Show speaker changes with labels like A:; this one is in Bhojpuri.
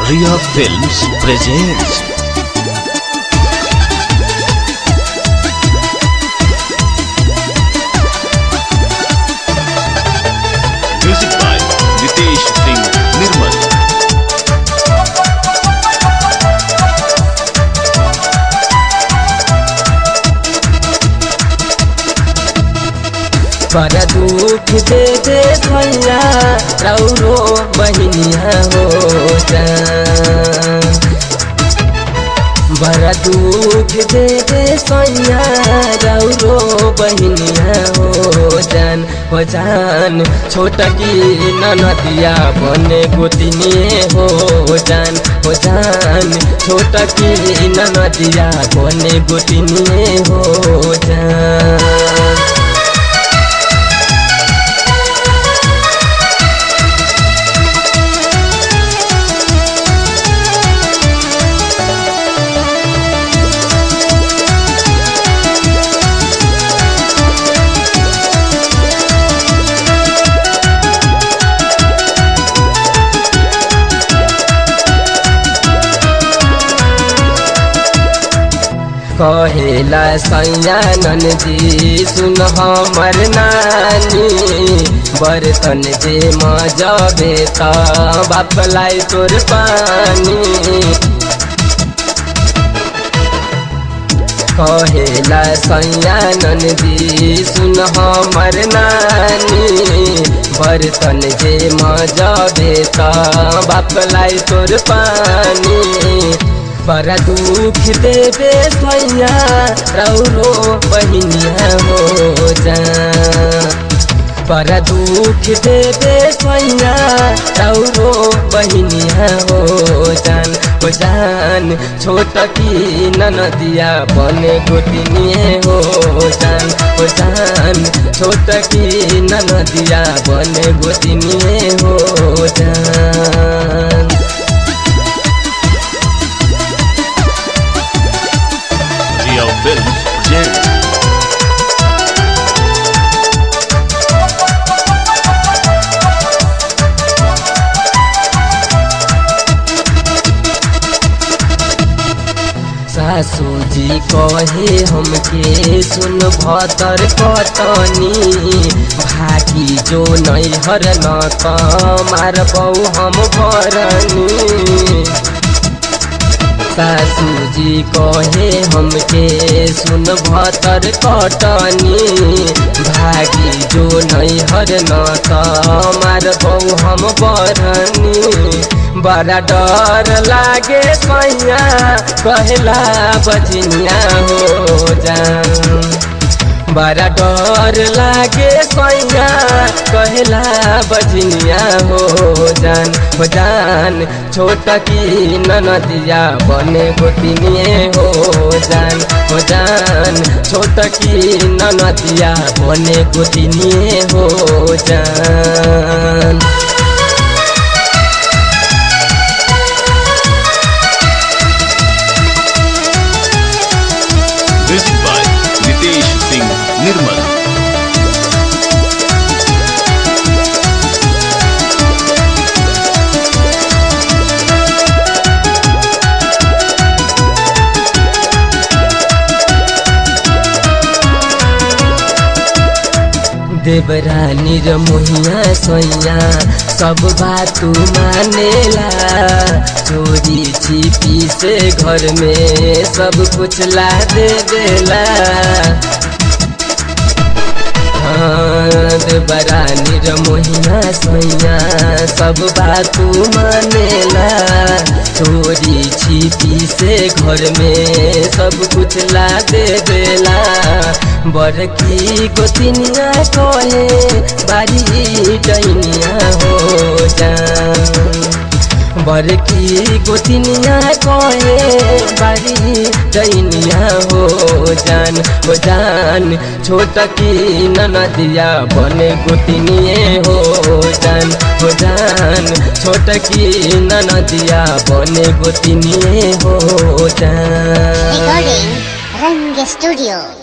A: Ria Films presents Music by Nitesh Singh Nirmal
B: पर दुख दे दे भैया रौरो बहनिया हो जान बड़ा दुख दे दे सैया रौरो बहनिया हो जान हो जान छोटा की ननदिया बने गोतिनिए हो जान हो जान छोटा की ननदिया बने गोतिनिए हो जान कहेला सैयानन जी सुन हमर नानी बर्तन जे मजबे त बापलाई तोर पानी कहेला सैयानन जी सुन हमर नानी बर्तन जे मजबे त बापलाई तोर पानी बड़ा दुख देवे सैया रौरो बहनिया हो जा बड़ा दुख देवे सैया रौरो बहनिया हो जान हो जान छोट की ननदिया बने गोतिनिए हो जान हो जान छोट की ननदिया बने गोतिनिए हो जान
A: Ria Films presents
B: सासू जी कहे हमके सुन भतर कटनी भागी जो नैहर न मार बऊ हम भरनी सासू जी कहे हमके सुन भतर कटनी भागी जो नैहर न मार बऊ हम बरनी बड़ा डर लागे सैया कहला बजनिया हो जान बड़ा डर लागे सैया कहला बजनिया हो जान हो जान छोट की ननदिया बने गोतिनिए हो जान हो जान छोट की ननदिया बने गोतिनिए हो जान
A: Music by Nitesh Singh Nirmal
B: देवरानी र मोहिया सैया सब बात मानेला चोरी छिपी से घर में सब कुछ ला दे देला हाँ, देवरानी र मोहिया सैया सब बात मानेला चोरी छिपी से घर में सब कुछ ला दे देला बड़की गोतिनिया कहे बारी डैनिया हो जान बड़की गोतिनिया कहे बारी डैनिया हो जान हो जान छोट की ननदिया बने गोतिनिए हो जान हो जान छोट की ननदिया बने गोतिनिए हो जान
C: Recording Rang Studio.